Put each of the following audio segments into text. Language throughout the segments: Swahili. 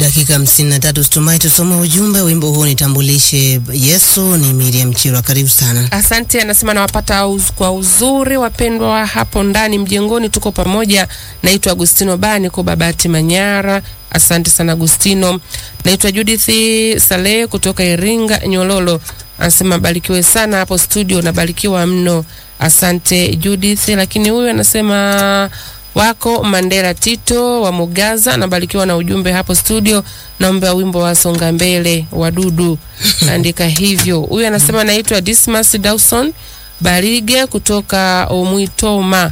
Dakika hamsini na tatu Stumai, tusome ujumbe. Wimbo huu nitambulishe Yesu ni Miriam Chirwa, karibu sana. Asante, anasema nawapata uz, kwa uzuri wapendwa hapo ndani mjengoni, tuko pamoja. Naitwa Agustino Bani kwa Babati Manyara. Asante sana Agustino. Naitwa Judith Saleh kutoka Iringa Nyololo, anasema barikiwe sana hapo studio, nabarikiwa mno. Asante Judith. Lakini huyu anasema wako Mandela Tito wa Mugaza, nabarikiwa na ujumbe hapo studio. Naomba wimbo wa songa mbele wadudu, andika hivyo. Huyu anasema naitwa Dismas Dawson Barige kutoka Omwitoma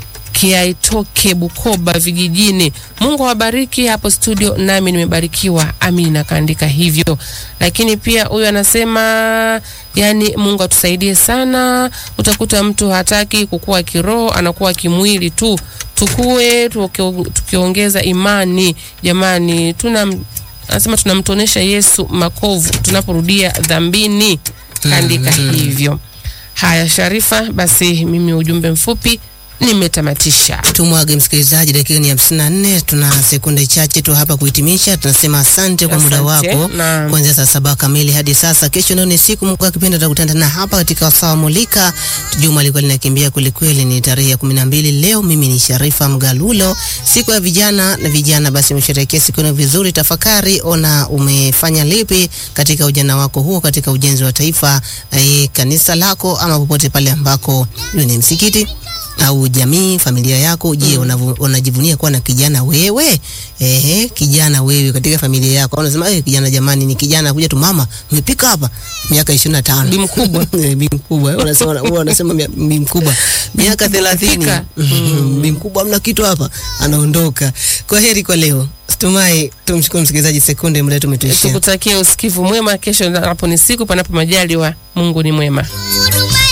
Kiaitoke Bukoba vijijini. Mungu awabariki hapo studio, nami nimebarikiwa. Amina, kaandika hivyo. Lakini pia huyu anasema yani, Mungu atusaidie sana. Utakuta mtu hataki kukua kiroho, anakuwa kimwili tu. Tukue tuki- tukiongeza imani. Jamani, tuna anasema tunamtonesha Yesu makovu tunaporudia dhambini, kaandika hivyo. Haya Sharifa, basi mimi ujumbe mfupi nimetamatisha. Tumwage msikilizaji, dakika ni hamsini na nne. Tuna sekunde chache tu hapa kuhitimisha. Tunasema asante kwa muda Asante. wako Naam. kuanzia saa saba kamili hadi sasa. Kesho ndio ni siku mkuu wa kipindi, tutakutana tena hapa katika wasaa Mulika. Juma alikuwa linakimbia kwelikweli, ni tarehe ya kumi na mbili leo. Mimi ni Sharifa Mgalulo, siku ya vijana na vijana. Basi umesherehekea siku yenu vizuri. Tafakari, ona umefanya lipi katika ujana wako huo, katika ujenzi wa taifa, eh, kanisa lako ama popote pale ambako iwe ni msikiti au jamii, familia yako. Je, unavu- unajivunia kuwa na kijana wewe? Ehe, kijana wewe katika familia yako. Unasema eh, kijana jamani, ni kijana kuja tu, mama umepika hapa miaka 25 Bi mkubwa. Eh, bi mkubwa eh, unasema huwa wanasema mia- bi mkubwa miaka 30 Umepika. bi mkubwa, hamna kitu hapa, anaondoka. Kwa heri kwa leo. Tumai tumshukuru msikilizaji, sekunde muda tumetuishia. Tukutakie usikivu mwema. Kesho hapo ni siku panapo majaliwa. Mungu ni mwema.